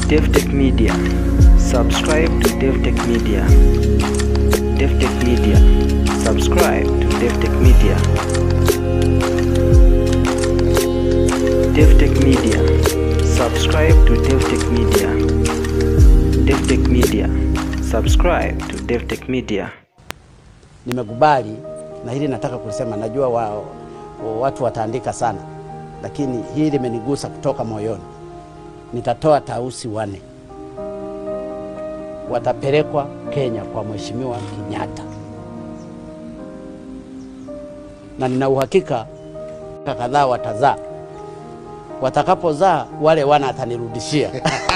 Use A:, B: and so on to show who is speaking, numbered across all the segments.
A: DevTech Media. Subscribe to DevTech Media. DevTech Media. Subscribe to DevTech Media. DevTech Media. Subscribe to DevTech Media. DevTech Media. Subscribe to DevTech Media.
B: Nimekubali na hili nataka kulisema, najua wa, wa, watu wataandika sana, lakini hili limenigusa kutoka moyoni. Nitatoa tausi wane, watapelekwa Kenya kwa Mheshimiwa Kenyatta, na nina uhakika kadhaa watazaa. Watakapozaa wale wana atanirudishia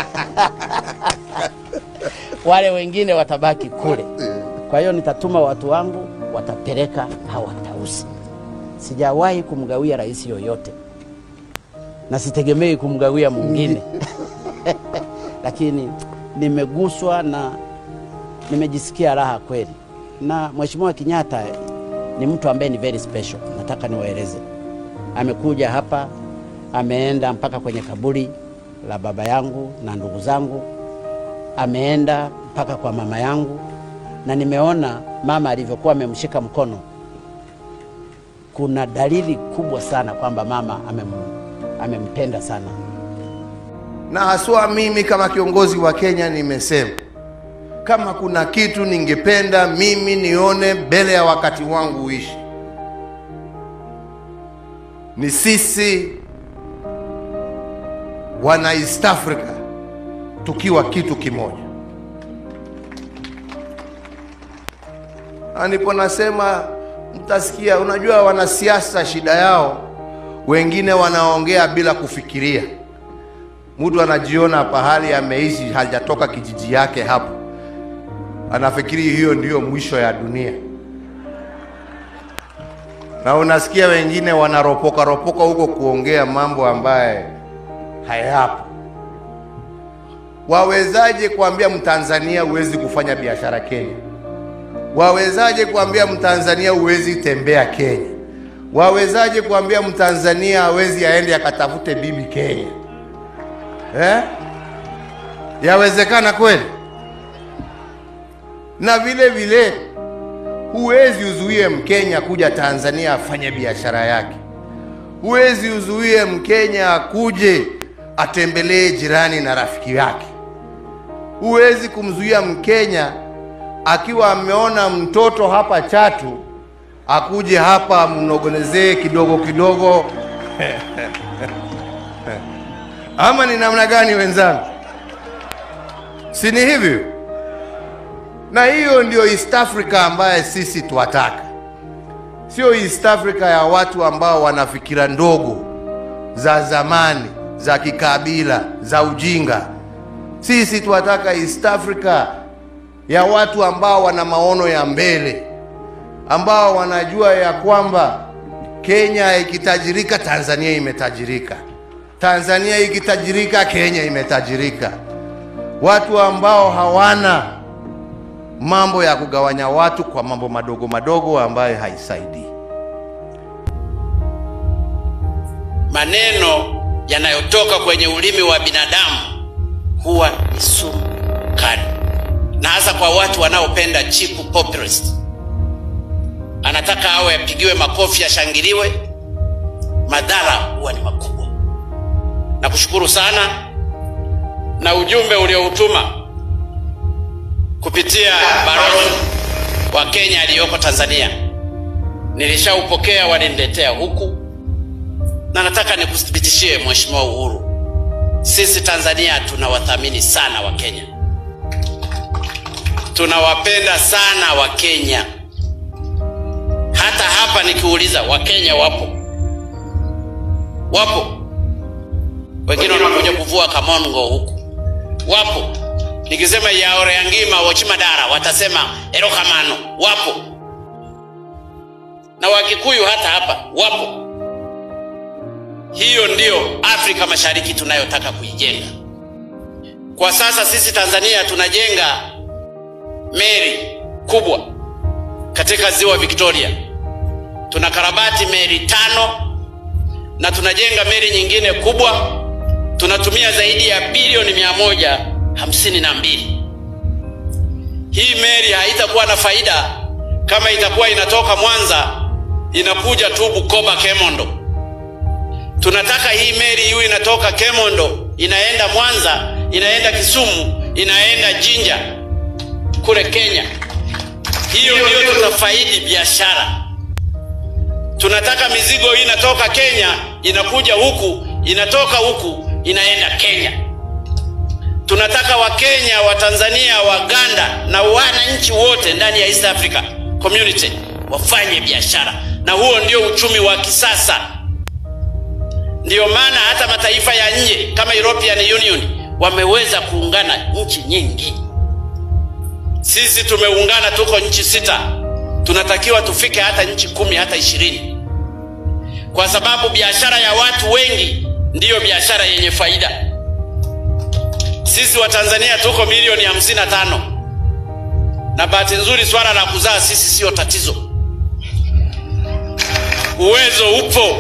B: wale wengine watabaki kule. Kwa hiyo nitatuma watu wangu, watapeleka hawa tausi. Sijawahi kumgawia rais yoyote na sitegemei kumgawia mwingine lakini nimeguswa na nimejisikia raha kweli. Na Mheshimiwa Kenyatta ni mtu ambaye ni very special, nataka niwaeleze. Amekuja hapa, ameenda mpaka kwenye kaburi la baba yangu na ndugu zangu, ameenda mpaka kwa mama yangu, na nimeona mama alivyokuwa amemshika mkono. Kuna dalili kubwa sana kwamba mama amem, amempenda sana
C: na haswa mimi kama kiongozi wa Kenya nimesema kama kuna kitu ningependa mimi nione mbele ya wakati wangu uishi, ni sisi wana East Africa tukiwa kitu kimoja. Na ndipo nasema mtasikia, unajua wanasiasa shida yao, wengine wanaongea bila kufikiria. Mtu anajiona pahali ameishi hajatoka kijiji yake hapo, anafikiri hiyo ndiyo mwisho ya dunia, na unasikia wengine wanaropoka ropoka huko kuongea mambo ambaye hayapo. Wawezaje kuambia Mtanzania huwezi kufanya biashara Kenya? Wawezaje kuambia Mtanzania huwezi tembea Kenya? Wawezaje kuambia Mtanzania hawezi aende akatafute bibi Kenya? Eh? Yawezekana kweli? Na vile vile huwezi uzuie Mkenya kuja Tanzania afanye biashara yake. Huwezi uzuie Mkenya akuje atembelee jirani na rafiki yake. Huwezi kumzuia Mkenya akiwa ameona mtoto hapa Chatu akuje hapa mnogonezee kidogo kidogo ama ni namna gani wenzangu? Si ni hivyo? Na hiyo ndio East Africa ambaye sisi twataka, sio East Africa ya watu ambao wana fikira ndogo za zamani za kikabila za ujinga. Sisi twataka East Africa ya watu ambao wana maono ya mbele, ambao wanajua ya kwamba Kenya ikitajirika, Tanzania imetajirika. Tanzania ikitajirika, Kenya imetajirika. Watu ambao hawana mambo ya kugawanya watu kwa mambo madogo madogo ambayo haisaidii.
D: Maneno yanayotoka kwenye ulimi wa binadamu huwa ni sumu kali, na hasa kwa watu wanaopenda cheap populist. Anataka awe apigiwe makofi, ashangiliwe, madhara huwa ni makubwa. Nakushukuru sana na ujumbe ulioutuma kupitia balozi wa Kenya aliyoko Tanzania nilishaupokea, waliniletea huku, na nataka nikuthibitishie Mheshimiwa Uhuru, sisi Tanzania tunawathamini sana Wakenya, tunawapenda sana Wakenya. Hata hapa nikiuliza, Wakenya wapo, wapo wengine wanakuja kuvua kamongo huku, wapo. Nikisema yaore yangima wochimadara watasema erokamano, wapo. Na Wakikuyu hata hapa wapo. Hiyo ndiyo Afrika Mashariki tunayotaka kuijenga. Kwa sasa sisi Tanzania tunajenga meli kubwa katika ziwa Victoria, tunakarabati meli tano na tunajenga meli nyingine kubwa tunatumia zaidi ya bilioni mia moja hamsini na mbili. Hii meli haitakuwa na faida kama itakuwa inatoka Mwanza inakuja tu Bukoba Kemondo. Tunataka hii meli iwe inatoka Kemondo inaenda Mwanza, inaenda Kisumu, inaenda Jinja kule Kenya. Hiyo ndio tutafaidi biashara. Tunataka mizigo hii inatoka Kenya inakuja huku, inatoka huku inaenda Kenya. Tunataka Wakenya, Watanzania, Waganda na wananchi wote ndani ya East Africa Community wafanye biashara, na huo ndio uchumi wa kisasa. Ndiyo maana hata mataifa ya nje kama European Union wameweza kuungana nchi nyingi. Sisi tumeungana, tuko nchi sita, tunatakiwa tufike hata nchi kumi hata ishirini, kwa sababu biashara ya watu wengi ndiyo biashara yenye faida. Sisi wa Tanzania tuko milioni hamsini na tano na bahati nzuri swala la kuzaa sisi siyo tatizo, uwezo upo.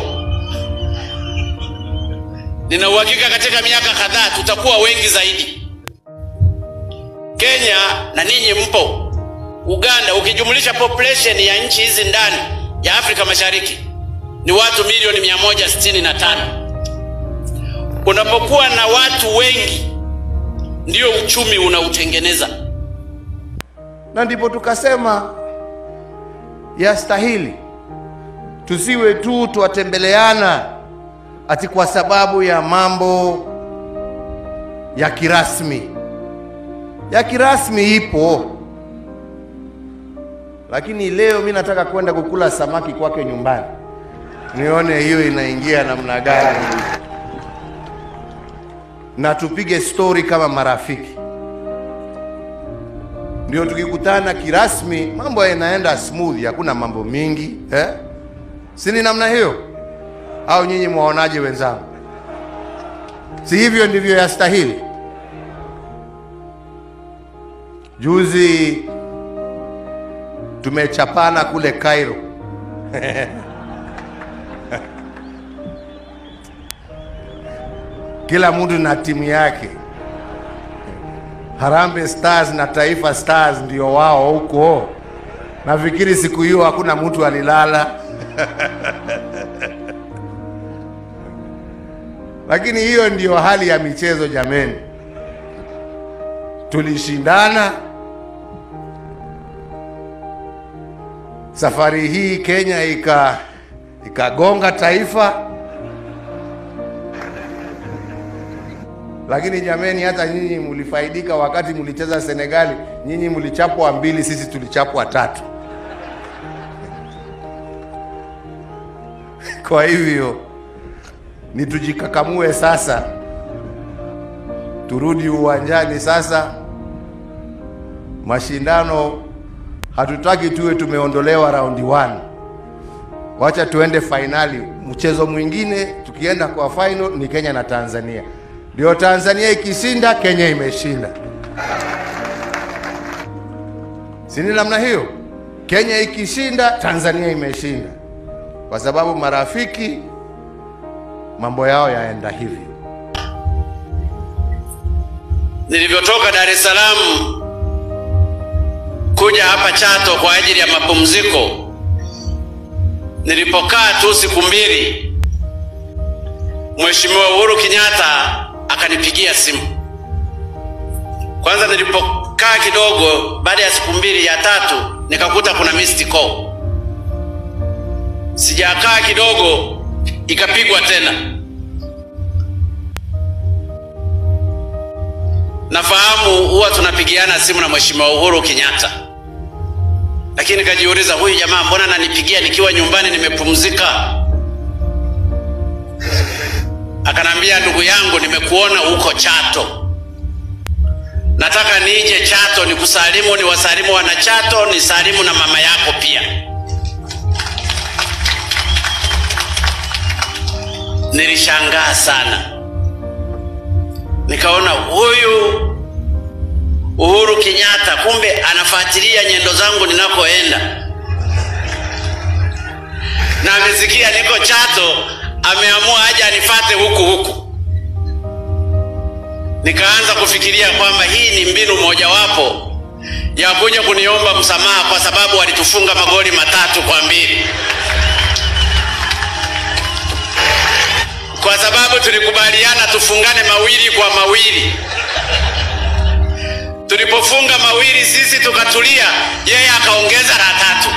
D: Nina uhakika katika miaka kadhaa tutakuwa wengi zaidi. Kenya na ninyi mpo, Uganda, ukijumlisha population ya nchi hizi ndani ya Afrika Mashariki ni watu milioni 165. Unapokuwa na watu wengi, ndio uchumi unautengeneza.
C: na ndipo tukasema yastahili tusiwe tu twatembeleana ati kwa sababu ya mambo ya kirasmi. Ya kirasmi ipo, lakini leo mi nataka kwenda kukula samaki kwake nyumbani, nione hiyo inaingia namna gani, na tupige stori kama marafiki ndio tukikutana kirasmi mambo yanaenda smooth, hakuna mambo mingi eh? si ni namna hiyo au nyinyi mwaonaje wenzangu? Si hivyo ndivyo yastahili? Juzi tumechapana kule Cairo kila mtu na timu yake. Harambee Stars na Taifa Stars ndio wao huko. Nafikiri siku hiyo hakuna mtu alilala lakini hiyo ndiyo hali ya michezo jameni. Tulishindana safari hii, Kenya ika ikagonga taifa, lakini jameni, hata nyinyi mlifaidika wakati mlicheza Senegali. Nyinyi mlichapwa mbili, sisi tulichapwa tatu. Kwa hivyo ni tujikakamue sasa, turudi uwanjani sasa. Mashindano hatutaki tuwe tumeondolewa raundi 1, wacha tuende fainali. Mchezo mwingine tukienda kwa final ni Kenya na Tanzania, ndio Tanzania ikishinda Kenya imeshinda, si ni namna hiyo? Kenya ikishinda Tanzania imeshinda, kwa sababu marafiki mambo yao yaenda hivi.
D: Nilivyotoka Dar es Salaam kuja hapa Chato kwa ajili ya mapumziko, nilipokaa tu siku mbili, Mheshimiwa Uhuru Kenyatta akanipigia simu. Kwanza nilipokaa kidogo, baada ya siku mbili, ya tatu nikakuta kuna missed call. Sijakaa kidogo, ikapigwa tena. Nafahamu huwa tunapigiana simu na Mheshimiwa Uhuru Kenyatta, lakini nikajiuliza, huyu jamaa mbona ananipigia nikiwa nyumbani nimepumzika? Akanambia, ndugu yangu, nimekuona huko Chato, nataka nije Chato nikusalimu, ni wasalimu wana Chato, ni salimu na mama yako pia. Nilishangaa sana, nikaona huyu Uhuru Kenyatta kumbe anafuatilia nyendo zangu ninakoenda, na amesikia niko Chato, ameamua aje anifate huku huku. nikaanza kufikiria kwamba hii ni mbinu mojawapo ya kuja kuniomba msamaha kwa sababu walitufunga magoli matatu kwa mbili, kwa sababu tulikubaliana tufungane mawili kwa mawili. Tulipofunga mawili sisi tukatulia, yeye akaongeza la tatu.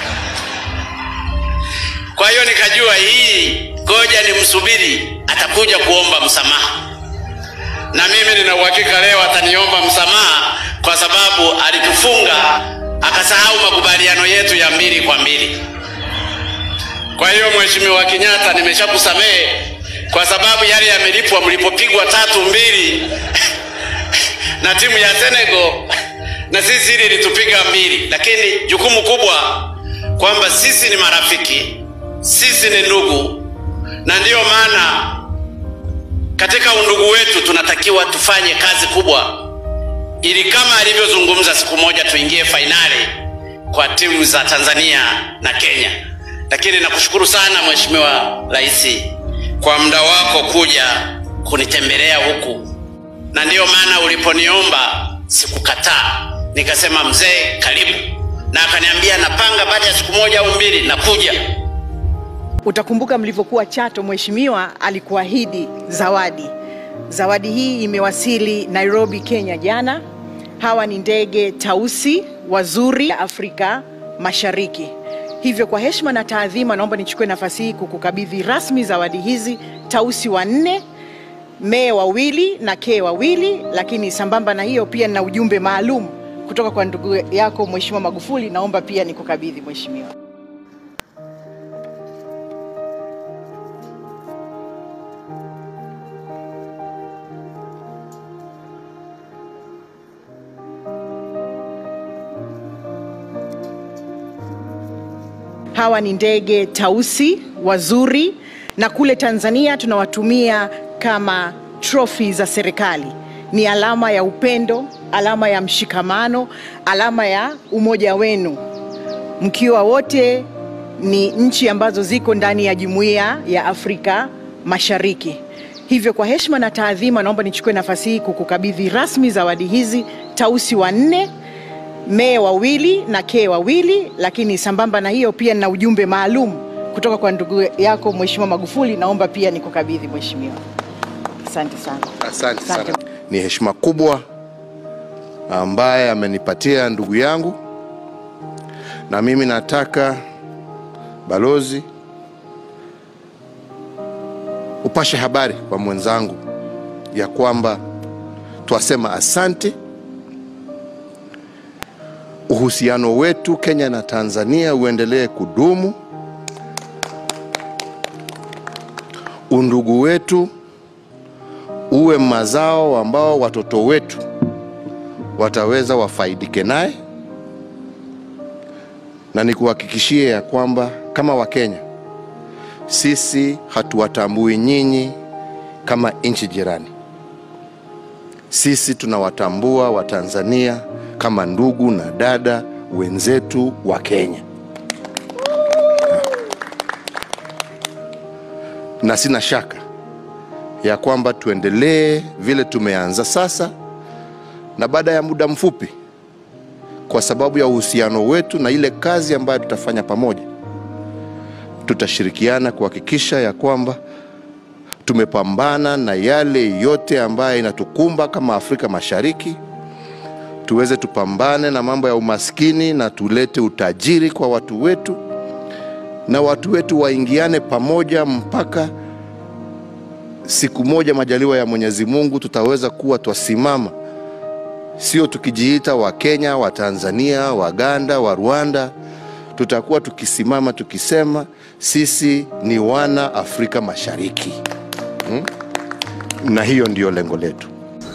D: Kwa hiyo nikajua hii, ngoja nimsubiri, atakuja kuomba msamaha, na mimi nina uhakika leo ataniomba msamaha kwa sababu alitufunga akasahau makubaliano yetu ya mbili kwa mbili. Kwa hiyo Mheshimiwa Kenyatta, nimeshakusamehe kwa sababu yale yamelipwa mlipopigwa tatu mbili na timu ya Senegal na sisi hili litupiga mbili, lakini jukumu kubwa kwamba sisi ni marafiki, sisi ni ndugu, na ndiyo maana katika undugu wetu tunatakiwa tufanye kazi kubwa, ili kama alivyozungumza, siku moja tuingie fainali kwa timu za Tanzania na Kenya. Lakini nakushukuru sana Mheshimiwa Rais kwa muda wako kuja kunitembelea huku, na ndiyo maana uliponiomba sikukataa, nikasema mzee, karibu, na akaniambia napanga baada ya siku moja au mbili nakuja.
E: Utakumbuka mlivyokuwa Chato, mheshimiwa alikuahidi zawadi. Zawadi hii imewasili Nairobi, Kenya jana. Hawa ni ndege tausi wazuri ya Afrika Mashariki. Hivyo kwa heshima na taadhima, naomba nichukue nafasi hii kukukabidhi rasmi zawadi hizi, tausi wanne, mee wawili na kee wawili. Lakini sambamba na hiyo pia nina ujumbe maalum kutoka kwa ndugu yako Mheshimiwa Magufuli, naomba pia nikukabidhi mheshimiwa. Hawa ni ndege tausi wazuri, na kule Tanzania tunawatumia kama trofi za serikali. Ni alama ya upendo, alama ya mshikamano, alama ya umoja wenu, mkiwa wote ni nchi ambazo ziko ndani ya jumuiya ya Afrika Mashariki. Hivyo kwa heshima na taadhima, naomba nichukue nafasi hii kukukabidhi rasmi zawadi hizi, tausi wanne mee wawili na kee wawili. Lakini sambamba na hiyo pia nina ujumbe maalum kutoka kwa ndugu yako Mheshimiwa Magufuli, naomba pia nikukabidhi mheshimiwa. Asante sana.
C: Asante sana.
E: Asante.
C: Ni heshima kubwa ambaye amenipatia ndugu yangu, na mimi nataka balozi upashe habari kwa mwenzangu ya kwamba twasema asante. Uhusiano wetu Kenya na Tanzania uendelee kudumu, undugu wetu uwe mazao ambao watoto wetu wataweza wafaidike naye, na nikuhakikishie ya kwamba kama Wakenya sisi hatuwatambui nyinyi kama nchi jirani. Sisi tunawatambua Watanzania kama ndugu na dada wenzetu wa Kenya, na sina shaka ya kwamba tuendelee vile tumeanza sasa, na baada ya muda mfupi, kwa sababu ya uhusiano wetu na ile kazi ambayo tutafanya pamoja, tutashirikiana kuhakikisha ya kwamba tumepambana na yale yote ambayo inatukumba kama Afrika Mashariki, tuweze tupambane na mambo ya umaskini na tulete utajiri kwa watu wetu, na watu wetu waingiane pamoja mpaka siku moja majaliwa ya Mwenyezi Mungu tutaweza kuwa twasimama, sio tukijiita wa Kenya, wa Tanzania, Waganda, wa Rwanda. Tutakuwa tukisimama tukisema sisi ni wana Afrika Mashariki hmm? Na hiyo ndiyo lengo letu.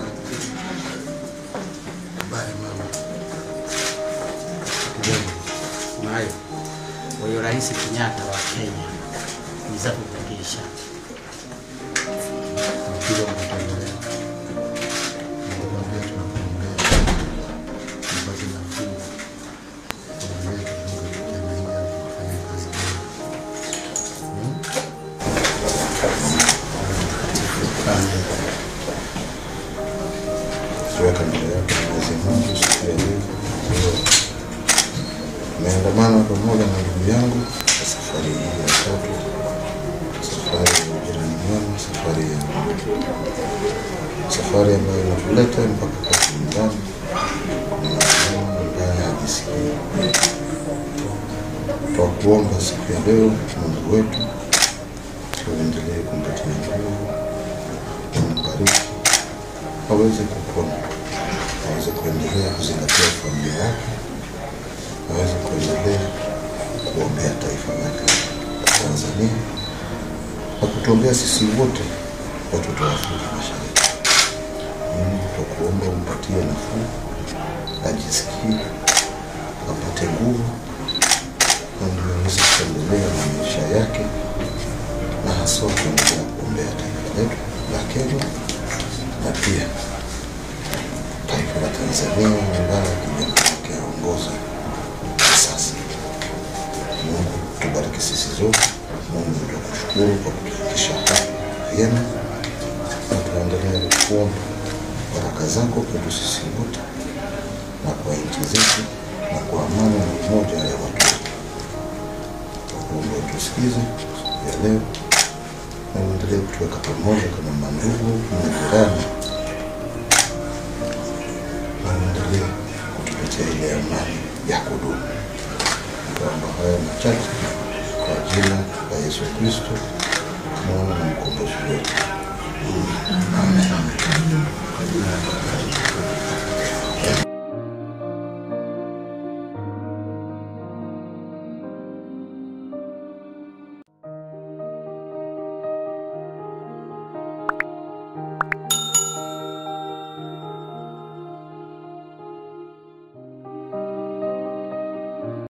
B: nayo huyo Rais Kenyatta wa Kenya niza kukupisha
F: kuweka mbele yake Mwenyezi Mungu siku ya leo. Ndio Nimeandamana pamoja na ndugu yangu kwa safari hii ya tatu, safari ya ujirani mwema, safari ya safari ambayo inatuleta mpaka kwa nyumbani na mama ambaye hajisikii. Kwa kuomba siku ya leo, Mungu wetu tuendelee kumpatia nguvu, kumbariki aweze kupona, aweze kuendelea kuzingatia familia yake, aweze kuendelea kuombea taifa lake la Tanzania na kutuombea sisi wote watoto wa Afrika Mashariki. Mungu twakuomba umpatie nafuu, ajisikie, apate nguvu na ndio aweze kuendelea na maisha yake na haswa kuendelea kuombea taifa letu la Kenya na pia taifa la Tanzania ambayo kijana wake aongoza kwa sasa. Mungu tubariki sisi zote. Mungu tunakushukuru kwa kutufikisha hapa vyema, na tunaendelea kuomba baraka zako kwetu sisi wote na kwa nchi zetu na kwa amani na umoja ya watu wetu. Tunakuomba utusikize siku ya leo na uendelee kutuweka pamoja kama mandugu na jirani, na uendelee kutupatia ile amani ya kudumu. Tunaomba haya machache kwa jina la Yesu Kristo, mwana na mkombozi wetu. Amen.